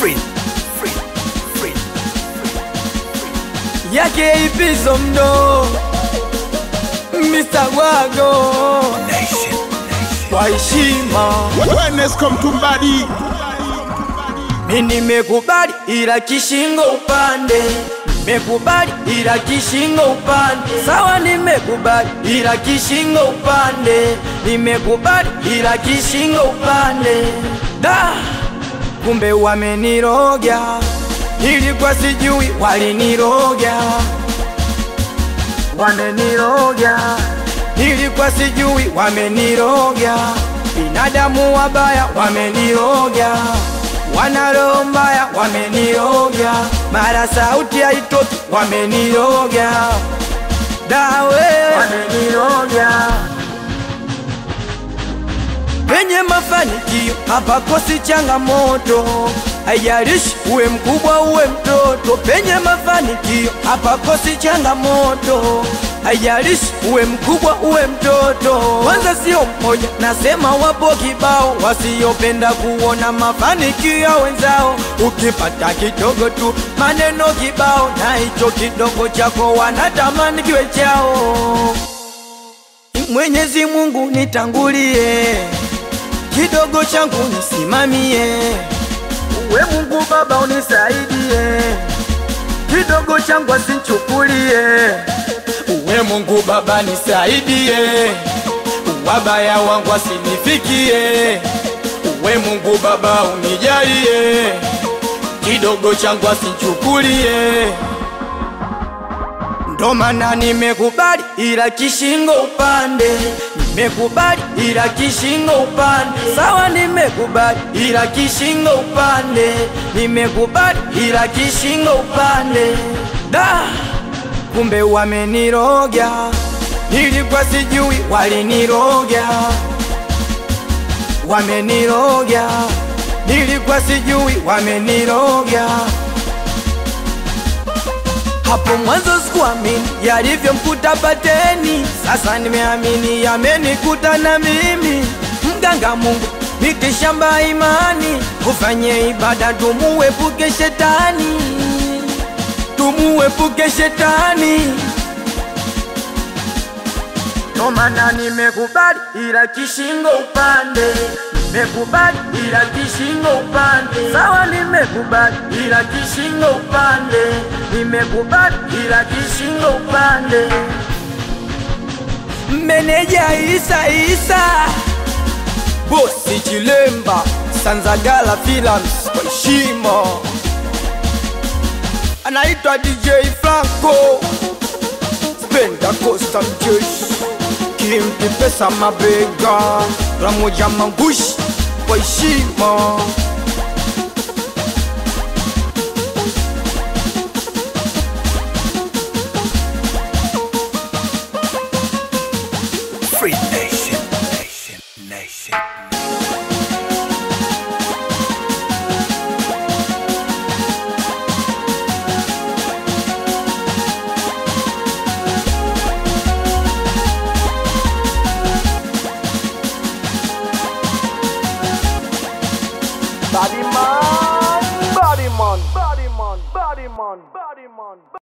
free, free, free. yake ipizo mdo Mr. Wago Nation, kwa heshima Wellness come to body. mi nimekubali ila kishingo upande nimekubali ila kishingo upande sawa nimekubali ila kishingo upande nimekubali ila kishingo upande da kumbe wameniroga ilikuwa sijui waliniroga wameniroga ilikuwa sijui wameniroga binadamu wabaya wameniroga wana roho mbaya wameniroga mara sauti haitoki wameniroga dawe wameniroga penye mafanikio hapakosi changamoto, haijalishi uwe mkubwa uwe mtoto. Penye mafanikio hapakosi changamoto, haijalishi uwe mkubwa uwe mtoto. Kwanza sio mmoja, nasema wapo kibao wasiopenda kuona mafanikio ya wenzao. Ukipata kidogo tu maneno kibao, na hicho kidogo chako wanatamani kiwe chao. Mwenyezi Mungu nitangulie, kidogo changu nisimamie, uwe Mungu Baba unisaidie, kidogo changu asinchukulie, uwe Mungu Baba nisaidie, wabaya wangu asinifikie, uwe Mungu Baba unijalie, kidogo changu asinchukulie ndo maana nimekubali ila kishingo upande, nimekubali ila kishingo upande, sawa, nimekubali ila kishingo upande, nimekubali ila kishingo upande. Da, kumbe wameniroga, nilikuwa sijui waliniroga, wameniroga, nilikuwa sijui wameniroga hapo mwanzo sikuamini yalivyomkuta Pateni, sasa nimeamini yamenikuta na mimi. Mganga Mungu mitishamba imani, kufanye ibada tumuepuke shetani, tumuepuke shetani. Ndo maana nimekubali ila kishingo upande, nimekubali ila kishingo upande, sawa, nimekubali ila kishingo upande, nimekubali ila kishingo upande. Meneja Isa Isa, bosi Chilemba, Sanzagala Films kwa heshima, anaitwa DJ Franco Spenda Costa Mjeshi Kimpi pesa mabega Ramoja mangushi kwa heshima free nation.